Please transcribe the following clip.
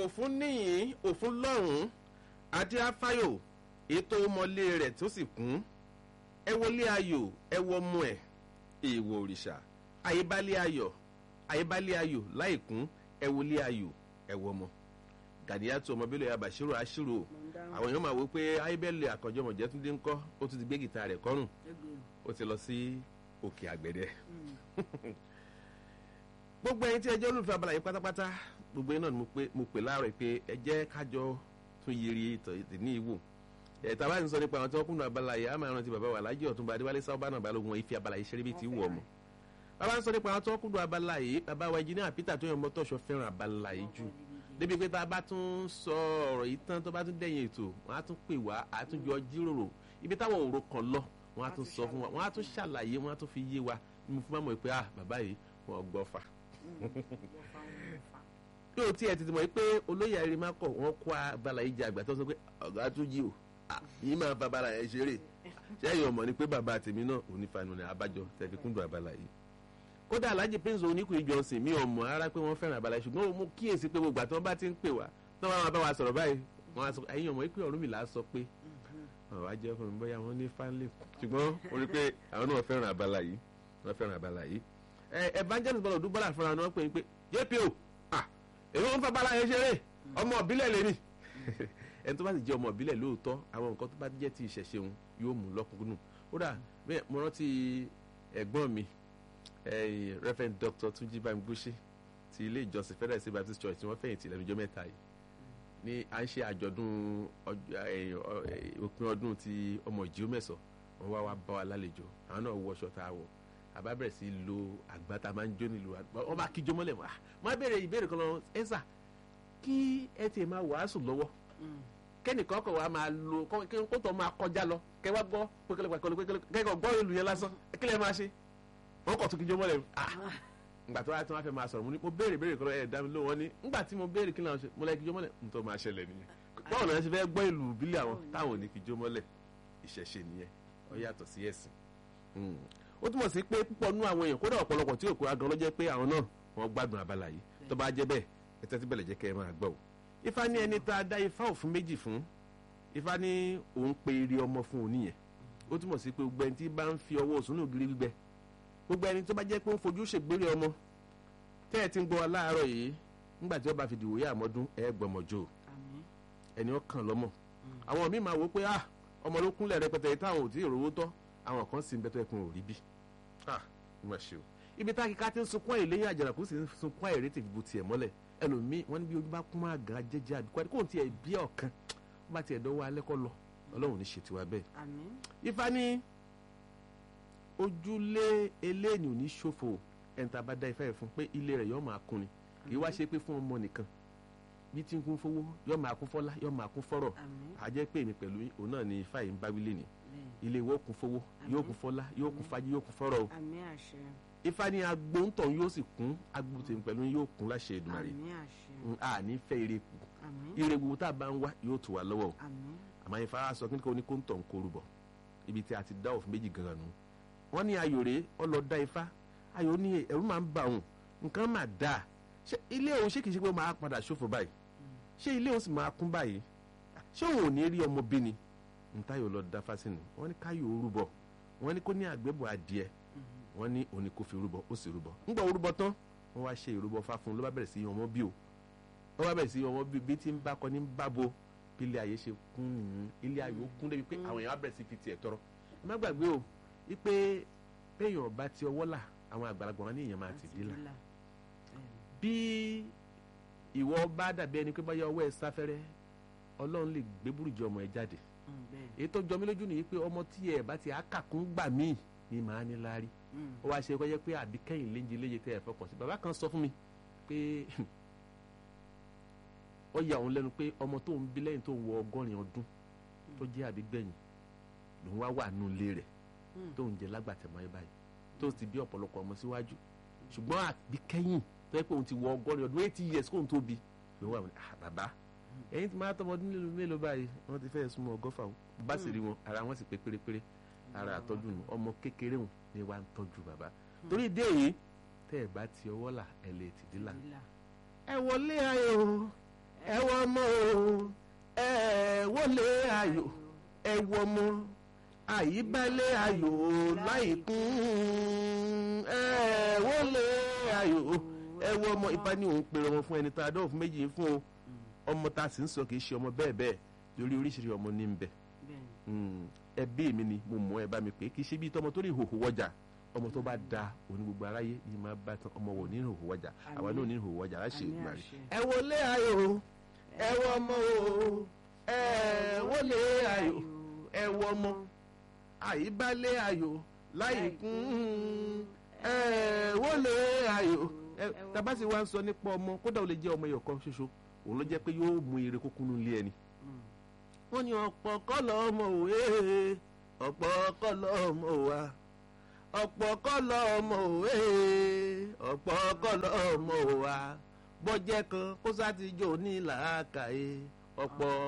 òfun níyìn òfun lọ́rùn adé afáyò ètò ọmọlé rẹ̀ tó sì kún ẹ wọlé ayò ẹ wọ ọmọ ẹ èèwọ̀ òrìṣà àyíbálé ayọ̀ àyíbálé ayò láìkún ẹ wọlé ayò ẹ wọ ọmọ gàdíyàtò ọmọbílẹ̀ abàṣírò àṣírò àwọn èèyàn máa wò pé ayébẹ́lẹ̀ àkànjọmọ̀jẹ́ tún dé ń kọ́ ó tún ti gbé gìtá rẹ̀ kọ́rùn ó ti lọ sí òkè àgbẹ̀dẹ. gbogbo ẹyin tí ẹjọ́ olùfẹ́ abala yìí pátápátá gbogbo ẹyin náà ni mo pè láàárọ̀ pé ẹ jẹ́ kájọ tún yiri ìtọ̀ ní ìwò ẹ̀ta bá ń sọ nípa àwọn tí wọ́n kúnnú abala yìí á máa rántí bàbá wa lájẹ́ ọ̀túnba adéwálé sábàánà balógun wọn ìfi abala yìí ṣeré bí ti wù ọmọ bàbá ń sọ nípa àwọn tí wọ́n kúnnú abala yìí bàbá wa engineer Peter tó yàn mọ́tòṣọ fẹ́ràn abala yìí jù débi pé tá a bá tún sọ ọ̀rọ̀ yìí tán tó bá tún dẹ̀yìn ètò wọ́n á tún pè wá á tún jọ jíròrò ibi táwọn òru kan lọ wọ́n á tún sọ fún wa wọ́n á tún ṣàlàyé wọ́n á tún fi yé wa ní mo fún mọ̀ pé ah bàbá yìí wọ́n gbọ́ fà. yóò tí ẹ ti mọ̀ pé olóyè arimakọ wọ́n kó abala yìí jẹ àgbà tó sọ pé ọ̀gá tún jí o yìí máa fa abala yẹn ṣeré sẹ́yìn ọmọ ni pé bàbá tèmi náà onífanu ni abájọ tẹ̀fi kúndùn abala yìí kódà alhaji prince oníkùn ìjọsìn mi ò mọ̀ ara pé wọ́n fẹ́ràn abala ṣùgbọ́n mo kíyèsí pé gbogbo àti wọ́n bá ti ń pè wá tí wọ́n bá wa sọ̀rọ̀ báyìí wọ́n á sọ ẹ̀yin ọmọ ìpè Ọ̀rúnmìlà sọ pé àwọn ajẹ́ fún mi bóyá wọ́n ní fánlẹ̀ ṣùgbọ́n ó rí pé àwọn náà fẹ́ràn abala yìí wọ́n fẹ́ràn abala yìí evangelist bọ́lá dúbọ́lá fúnra wọn pè é pé jpo ah èmi wọn fa abala yẹn ṣeré ọmọ ìbílẹ̀ lèmi ẹni tó bá sì jẹ́ ọmọ ìbílẹ̀ lóòótọ́ àwọn nǹkan tó bá jẹ́ ti ìṣẹ̀ṣe òun yóò mú lọ́kùnkúnnù ó dà bẹ́ẹ̀ mo rántí ẹ̀gbọ́n mi reverend dr tunji bamgbóṣe ti ilé ìjọsìn federal state baptist church tí wọ́n fẹ̀yìntì lẹ́nu ọjọ́ mẹ́ta yìí ní à ń ṣe àjọ̀dún òpin ọdún ti ọmọ ìjíó mẹ́sàn wọ́n wá wá bá wa lálejò àwọn náà wọ ọṣọ tá a wọ̀ àbá bẹ̀rẹ̀ sí lo àgbàtà máa ń jó nílùú wọ́n bá kíjó mọ́lẹ̀ wá wọ́n á béèrè ìbéèrè kan lọ ẹ́sà kí ẹ tiẹ̀ máa wàásù lọ́wọ́ kẹ́nìkan kọ̀ wá máa lo kó tó máa kọjá lọ kẹ́ wá gbọ́ kẹ́kọ̀ọ́ gbọ́ ìlú yẹn lásán kí lẹ́ máa ṣe wọ́n kọ̀ tó kíjó mọ́lẹ̀ ah ngbà tó wá tí wọ́n fẹ́ máa sọ̀rọ̀ mo ní mo béèrè béèrè kan ẹ̀ dá mi lóhùn wọn ní ngbà tí mo béèrè kí làwọn ṣe mo lẹ́ kíjó mọ́lẹ̀ n tó máa ṣẹlẹ̀ nìyẹn báwo náà ṣe fẹ́ gbọ́ ìlú ìbílẹ̀ àwọn táwọn ò ní kíjó mọ́lẹ̀ ìṣẹ̀ṣe nìyẹn ó yàtọ̀ sí ẹ̀sìn ó túmọ̀ sí pé púpọ̀ nú àwọn èèyàn kódà ọ̀pọ̀lọpọ̀ tí òkú agan ló jẹ́ pé àwọn náà wọ́n gbádùn abala yìí tó bá jẹ́ bẹ́ẹ̀ ẹ tẹ́tí bẹ̀lẹ̀ jẹ́ kẹ́ ẹ máa gbọ́ o ifá ní ẹni tá a dá ifá òfin méjì fún ifá ní òun pe eré ọmọ fún òun nìyẹn ó túmọ̀ sí pé gbogbo ẹni tí bá ń fi ọwọ́ òsùn náà gírí gbígbẹ gbogbo ẹni tó bá jẹ́ pé ń fojú ṣègbére ọmọ tẹ́ ẹ ti ń gbọ́ wa láàárọ̀ yìí nígbà tí wọ́n bá fi dìwò yá àmọ́dún ẹ gbọ́mọjó ẹni ó kàn lọ́mọ àwọn míì máa wò pé ah ọmọ ló kúnlẹ̀ rẹpẹtẹ yìí táwọn ò tí ì rówó tọ́ àwọn kan sì ń bẹ́tọ̀ ẹkùn ò rí bí ah mo ṣe o ibi tá kíká ti ń sunkún àyè lẹ́yìn àjàràkú sì ń sunkún àyè rétí gbogbo tiẹ̀ mọ́lẹ̀ ẹlòmíì wọ́n ní bí ojú bá kún máa gan jẹ́jẹ́ àbíkú kó tiẹ̀ bí ọ̀kan wọ́n bá tiẹ̀ dọ́wọ́ alẹ́ kọ́ lọ ọlọ́run ní ṣètìwá bẹ́ẹ̀. ifá ní ojúlé eléyìí ò ní ṣòfò ẹni tá a bá dá ifá yẹn fún pé ilé rẹ̀ yóò máa kún ni kì í wá ṣe pé fún ọmọ nìkan bí tí ń kún fowó yóò máa kún fọ́lá yóò máa kún fọ́rọ̀ àjẹ́ pé èmi pẹ̀lú òun náà ni ifá yìí ń bá wílé ni ilé ìwọ kún fowó yóò kún fọ́lá yóò kún fájí yóò kún fọ́rọ̀ o ifá ní agbóńtọ̀ yóò sì kún agbóńtẹ̀ pẹ̀lú yóò kún láṣẹ Èdùmàrè a ní fẹ́ ire kù ire wo tá a bá ń wá yóò tù wá lọ́wọ́ o àmọ́ ifá sọ kí ni kò ní kó ń tọ̀ ń korúbọ̀ ibi tí a ti dá òfin méjì gan-an nù wọ́n ní ayò rèé ọlọ́dá ifá ayò ní ẹ̀rú máa ń bà òun nǹkan máa dáa ṣé ilé òun ṣé kìí ṣe pé máa padà ṣòfò báyìí ṣé ilé òun sì máa kún báyìí ṣé òun ò ní rí ọmọ bí ni ntáyò lọ da fásitì wọ́n ní káyò orúbọ wọ́n ní kó ní àgbébọ̀ adìẹ wọ́n ní òní kó fi rúbọ ó sì rúbọ ńgbà orúbọ tán wọ́n wá ṣe ìrúbọ fá fún un ló bá bẹ̀rẹ̀ sí ọmọ bí o wọ́n bá bẹ̀rẹ̀ sí ọmọ bí bí tí ń bá kọ ní bá bo bí ilé ayé ṣe kún nìyí ilé ayé ó kún débi pé àwọn èèyàn á bẹ̀rẹ̀ sí fi tiẹ̀ tọrọ ẹ má gbàgbé o wípé péèyàn bá ti ọwọ́ là àwọn àgbàlagbà wọn ní èèyàn máa ti dí là bí ìwọ bá dàbí ẹni pé báyọ̀ ọwọ́ ẹ sáfẹ́rẹ́ ọlọ́run lè gbé burújí ọmọ ẹ jáde èyí tó jọ mí lójú nìyí pé ọmọ tí ẹ bá ti àkàkún gbà míì ni màá ní láárí ó wá ṣe kọjá pé àbí kẹ́yìn léje léje tẹ́ ẹ fọkàn sí bàbá kan sọ fún mi pé ó yà òun lẹ́nu pé ọmọ tó ń bí lẹ́yìn tó ń wọ ọgọ́rin ọdún tó jẹ́ àbí gbẹ̀yìn lòun wá wà nù ilé rẹ̀ tó ń jẹ lágbàtẹ̀mọ́ ẹ báyìí tó ti bí ọ̀pọ̀lọpọ̀ ọmọ síwájú ṣùgbọ́n àbí kẹ́yìn tó yẹ pé òun ti wọ ọgọ́rin ọdún eighty years kóun tó bí lòun wà wọn bàbá ẹ̀yin tí máa tọmọ ọdún mélòó mélòó báyìí wọ́n ti fẹ́ẹ́ súnmọ́ ọgọ́fà o bá sì rí wọn ara wọn sì pé pérépéré ara àtọ́jú nù ọmọ kékeré wọn ni wàá ń tọ́jú bàbá torí ìdí èyí tẹ́ ẹ bá ti ọwọ́ là ẹ lè tìdí là ẹ wọlé ayò ẹ wọ ọmọ o ẹ wọlé ayò ẹ wọ ọmọ àyíbálẹ̀ ayò láìkún ẹ wọlé ayò ẹ wọ ọmọ ìbá ní òun pèrè ọmọ fún ẹni tá a dọ́wọ́ fún méjì fún o ọmọ tá a sì ń sọ kì í ṣe ọmọ bẹ́ẹ̀ bẹ́ẹ̀ lórí oríṣiríṣi ọmọ ní ń bẹ ẹbí mi ni mo mọ ẹ bá mi pé kì í ṣe bí tọmọ tó ní ìhòòhò wọjà ọmọ tó bá da òní gbogbo aráyé ni máa bá tán ọmọ wò ní ìhòòhò wọjà àwa náà ní ìhòòhò wọjà láṣẹ ìgbà rẹ. ẹ wọlé ayò ẹ wọ ọmọ o ẹ wọlé ayò ẹ wọ ọmọ àyíbálé ayò láìkún ẹ wọlé ayò tabasi wa ń sọ nípa ọmọ kódà ó lè jẹ́ ọmọ ẹyọ kan ṣoṣo òun ló jẹ́ pé yóò mú ire kókúnú lé ẹni. wọ́n ní ọ̀pọ̀ kọ́ lọ́ọ́ mọ̀ òwe ọ̀pọ̀ kọ́ lọ́ọ́ mọ̀ wá ọ̀pọ̀ kọ́ lọ́mọ òwe ọ̀pọ̀ kọ́ lọ́mọ wa bọ́jẹ́ kan kó sá ti jò ní làákàyè ọ̀pọ̀